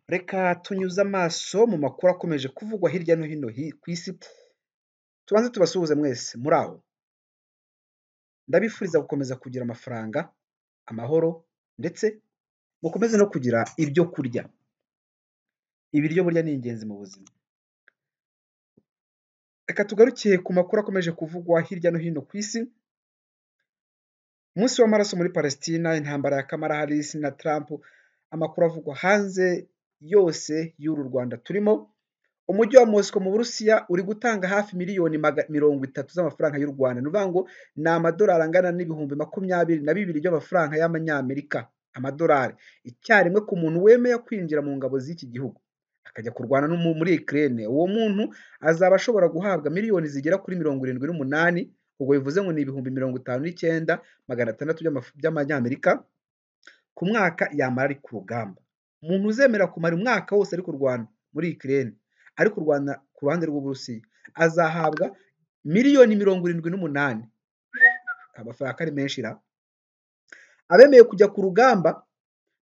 Reka tunyuze amaso mu makuru akomeje kuvugwa hirya no hino ku isi, tubanze tubasuhuze mwese muri aho. Ndabifuriza gukomeza kugira amafaranga, amahoro ndetse mukomeze no kugira ibyo kurya. Ibiryo burya ni ingenzi mu buzima. Reka tugaruke ku makuru akomeje kuvugwa hirya no hino ku isi, umunsi w'amaraso muri Palestina, intambara ya Kamala Harris na Trump, amakuru avugwa hanze yose y'uru Rwanda turimo, umujyi wa Mosiko mu Burusiya uri gutanga hafi miliyoni mirongo itatu z'amafaranga y'u Rwanda, ni ukuvuga ngo ni amadolari angana n'ibihumbi makumyabiri na bibiri by'amafaranga y'amanyamerika, amadolari icyarimwe ku muntu wemeye kwinjira mu ngabo z'iki gihugu, akajya kurwana muri Ukraine, uwo muntu azaba ashobora guhabwa miliyoni zigera kuri mirongo irindwi n'umunani, ubwo bivuze ngo ni ibihumbi mirongo itanu n'icyenda magana atandatu by'amanyamerika ku mwaka yamara ari ku rugamba. Umuntu uzemera kumara umwaka wose ari kurwana muri Ukraine, ari kurwana ku ruhande rw'Uburusiya, azahabwa miliyoni mirongo irindwi n'umunani, amafaranga ari menshi ra! Abemeye kujya ku rugamba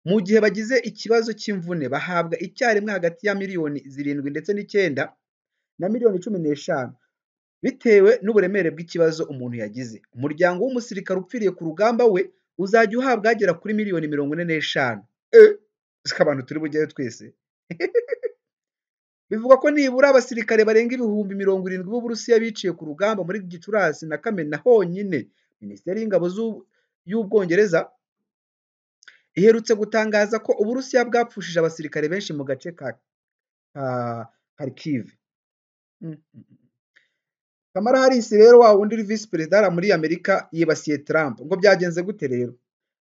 mu gihe bagize ikibazo cy'imvune bahabwa icyarimwe hagati ya miliyoni zirindwi ndetse n'icyenda na miliyoni cumi n'eshanu, bitewe n'uburemere bw'ikibazo umuntu yagize. Umuryango w'umusirikare upfiriye ku rugamba we uzajya uhabwa hagera kuri miliyoni mirongo ine n'eshanu. Eee! Siko abantu turi bujyayo twese? Bivugwa ko nibura abasirikare barenga ibihumbi mirongo irindwi b'Uburusiya biciye ku rugamba muri Gicurasi na Kamena honyine. Minisiteri y'ingabo y'Ubwongereza iherutse gutangaza ko Uburusiya bwapfushije abasirikare benshi mu gace ka Kharkiv. Kamala Harris rero wa wundi uri Visi Perezida hariya muri Amerika yibasiye Trump, ngo byagenze gute rero?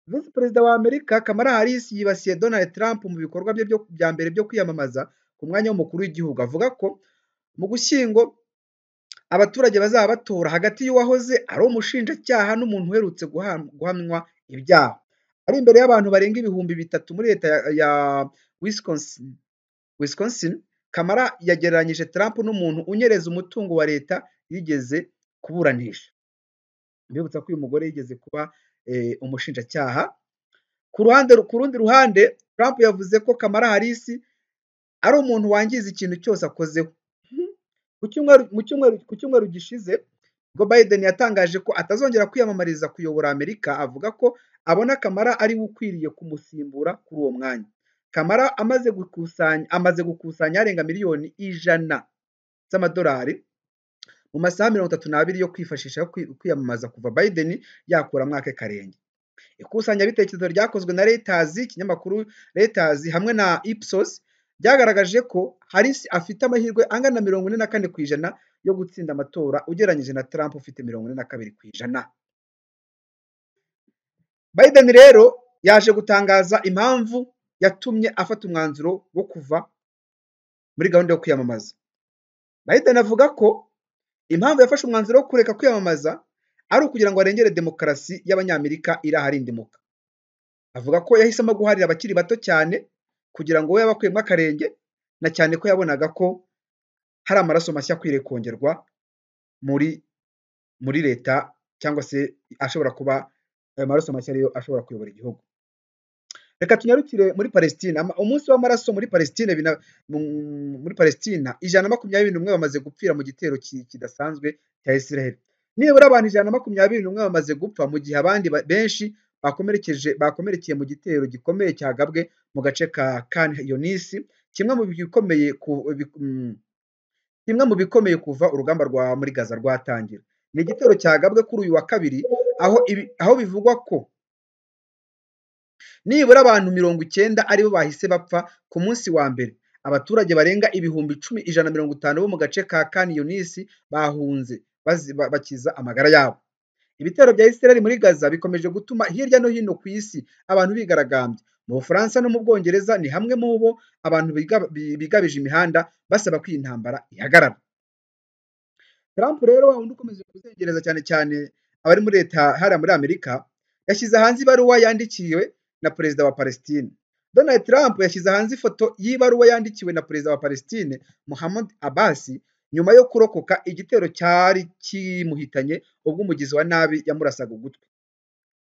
Visi Perezida wa Amerika Kamala Harris yibasiye Donald Trump mu bikorwa bye bya mbere byo kwiyamamaza ku mwanya w'umukuru w'igihugu, avuga ko mu Gushyingo abaturage bazaba batora hagati y'uwahoze ari umushinjacyaha n'umuntu uherutse guhamywa ibyaha, ari imbere y'abantu barenga ibihumbi bitatu muri leta ya Wisconsin. Kamala yagereranyije Trump n'umuntu unyereza umutungo wa leta yigeze kuburanisha, mbibutsa ko uyu mugore yigeze kuba umushinjacyaha. Ku rundi ruhande Trump yavuze ko Kamala Harris ari umuntu wangiza ikintu cyose akozeho. Ku cyumweru gishize ubwo Biden yatangaje ko atazongera kwiyamamariza kuyobora Amerika, avuga ko abona Kamala ariwe ukwiriye kumusimbura kuri uwo mwanya. Kamala amaze gukusanya arenga miliyoni ijana z'amadolari mu masaha mirongo itatu n'abiri yo kwifashisha kwiyamamaza kuva Biden yakura mwake karenge. Ikusanyabitekerezo ryakozwe na Reuters, ikinyamakuru Reuters hamwe na Ipsos ryagaragaje ko Harris afite amahirwe angana na mirongo ine na kane ku ijana yo gutsinda amatora ugereranyije na Trump ufite mirongo ine na kabiri ku ijana. Biden rero yaje gutangaza impamvu yatumye afata umwanzuro wo kuva muri gahunda yo kwiyamamaza. Biden avuga ko impamvu yafashe umwanzuro wo kureka kwiyamamaza ari ukugira ngo arengere demokarasi y'Abanyamerika iri aharindimuka. Avuga ko yahisemo guharira abakiri bato cyane kugira ngo we yabakwemo akarenge, na cyane ko yabonaga ko hari amaraso mashya akwiriye kongerwa muri muri leta cyangwa se ashobora kuba ayo maraso mashya ariyo ashobora kuyobora igihugu. Reka tunyarukire muri Palestina, umunsi w'amaraso muri Palestina, muri Palestina ijana na makumyabiri n'umwe bamaze gupfira mu gitero kidasanzwe cya Israel. Nibura abantu ijana na makumyabiri n'umwe bamaze gupfa mu gihe abandi benshi bakomerekeye mu gitero gikomeye cyagabwe mu gace ka Khan Younis, kimwe mu bikomeye kimwe mu bikomeye kuva urugamba rwa muri Gaza rwatangira. Ni igitero cyagabwe kuri uyu wa kabiri, aho bivugwa ko nibura abantu mirongo icyenda aribo bahise bapfa ku munsi wa mbere. Abaturage barenga ibihumbi icumi ijana mirongo itanu bo mu gace ka Khan Younis bahunze bakiza amagara yabo. Ibitero bya Israel muri Gaza bikomeje gutuma hirya no hino ku isi abantu bigaragambya. Mu Bufaransa no mu Bwongereza ni hamwe mu bo abantu bigabije imihanda basaba ko iyi ntambara ihagarara. Trump rero wa wundi ukomeje kuzengereza cyane cyane abari muri leta hariya muri Amerika, yashyize hanze ibaruwa yandikiwe na perezida wa Palestine. Donald Trump yashyize hanze ifoto y'ibaruwa yandikiwe na perezida wa Palestine Muhammad Abbas nyuma yo kurokoka igitero cyari kimuhitanye ubwo umugizi wa nabi yamurasaga ugutwi.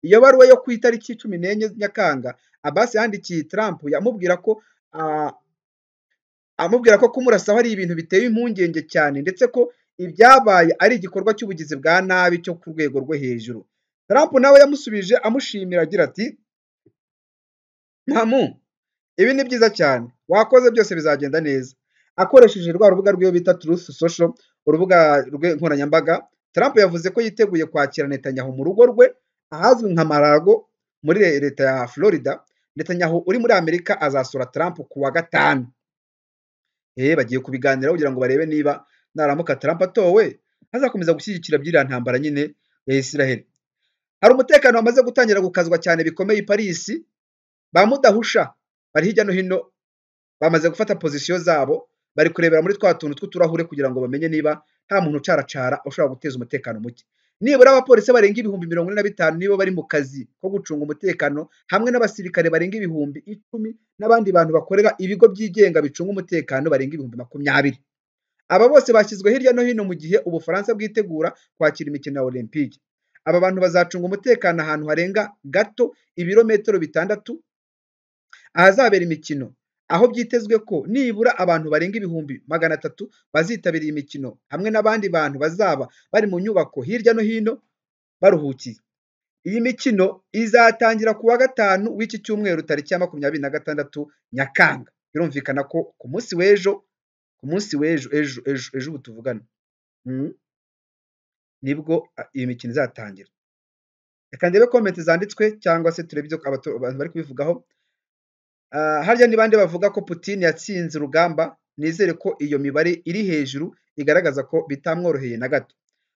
Iyo baruwa yo ku itariki cumi n'enye Nyakanga Abbas yandikiye Trump yamubwira ko amubwira ko kumurasaho ari ibintu biteye impungenge cyane ndetse ko ibyabaye ari igikorwa cy'ubugizi bwa nabi cyo ku rwego rwo hejuru Trump nawe yamusubije amushimira agira ati ntamu ibi ni byiza cyane wakoze byose bizagenda neza akoresheje rwa rubuga rw'iyo bita Truth Social urubuga rw'inkoranyambaga Trump yavuze ko yiteguye kwakira Netanyahu mu rugo rwe ahazwi nka Malago muri leta ya Florida Netanyahu uri muri Amerika azasura Trump ku wa gatanu eh bagiye kubiganiraho kugira ngo barebe niba naramuka Trump atowe azakomeza gushyigikira byiriya ntambara nyine ya Israel hari umutekano wamaze gutangira gukazwa cyane bikomeye i Paris ba mudahusha bari hirya no hino bamaze gufata pozisiyo zabo bari kurebera muri twa tuntu tw'uturahure kugira ngo bamenye niba nta muntu ucaracara ushobora guteza umutekano muke nibura abapolisi barenga ibihumbi mirongo ine na bitanu nibo bari mu kazi ko gucunga umutekano hamwe n'abasirikare barenga ibihumbi icumi n'abandi bantu bakorera ibigo byigenga bicunga umutekano barenga ibihumbi makumyabiri aba bose bashyizwe hirya no hino mu gihe ubufaransa bwitegura kwakira imikino ya olympique aba bantu bazacunga umutekano ahantu harenga gato ibirometero bitandatu ahazabera imikino aho byitezwe ko nibura abantu barenga ibihumbi magana atatu bazitabira iyi mikino hamwe n'abandi bantu bazaba bari mu nyubako hirya no hino baruhukiye iyi mikino izatangira ku wa gatanu w'iki cyumweru tariki ya makumyabiri na gatandatu nyakanga birumvikana ko ku munsi w'ejo ku munsi w'ejo ejo ejo ejo ubu tuvugana mm, nibwo a, iyi mikino izatangira reka ndebe komenti zanditswe cyangwa se turebe ibyo abato- abantu bari kubivugaho Ah, harya ni bande bavuga ko Putin yatsinze urugamba nizere ko iyo mibare iri hejuru igaragaza ko bitamworoheye na gato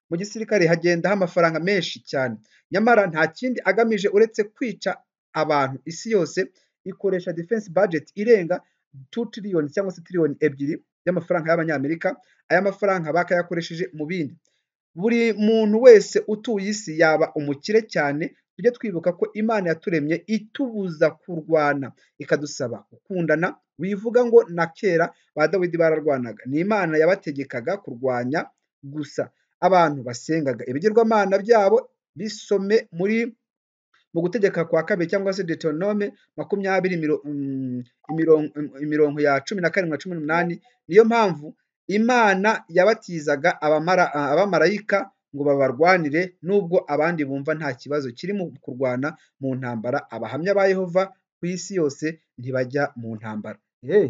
mu gisirikare hagendaho amafaranga menshi cyane nyamara nta kindi agamije uretse kwica abantu isi yose ikoresha defense budget irenga 2 trillion cyangwa se trillion ebyiri y'amafaranga y'abanyamerika aya mafaranga bakayakoresheje mu bindi buri muntu wese utuye isi yaba umukire cyane tujye twibuka ko imana yaturemye itubuza kurwana ikadusaba gukundana wivuga ngo na kera ba dawidi bararwanaga ni imana yabategekaga kurwanya gusa abantu basengaga ibigirwamana byabo bisome muri mu gutegeka kwa kabiri cyangwa se deuteronome makumyabiri miro- mm, imirongo imirongo ya cumi na karindwi na cumi n'umunani niyo mpamvu imana yabatizaga abamara ah, abamarayika ngo babarwanire nubwo abandi bumva nta kibazo kiri mu kurwana mu ntambara abahamya ba yehova ku isi yose ntibajya mu ntambara hey.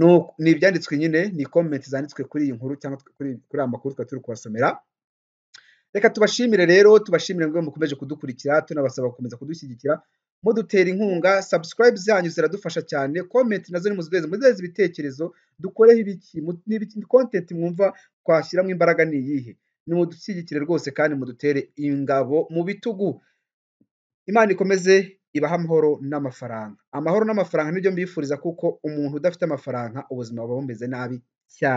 Nuko- ni ibyanditswe nyine ni komenti zanditswe kuri iyi nkuru cyangwa kuri kuri aya makuru twari turi kubasomera reka tubashimire rero tubashimire ngo mukomeje kudukurikira tunabasaba gukomeza kudushyigikira mudutera inkunga subscribe zanyu ziradufasha cyane comment nazo nimuziduheze muduheze ibitekerezo dukoreho ibiki mu- n'ibiki content mwumva twashyiramo imbaraga ni iyihe nimudushyigikire rwose kandi mudutere ingabo mu bitugu imana ikomeze ibahe amahoro n'amafaranga amahoro n'amafaranga nibyo mbifuriza kuko umuntu udafite amafaranga ubuzima buba bumeze nabi cyane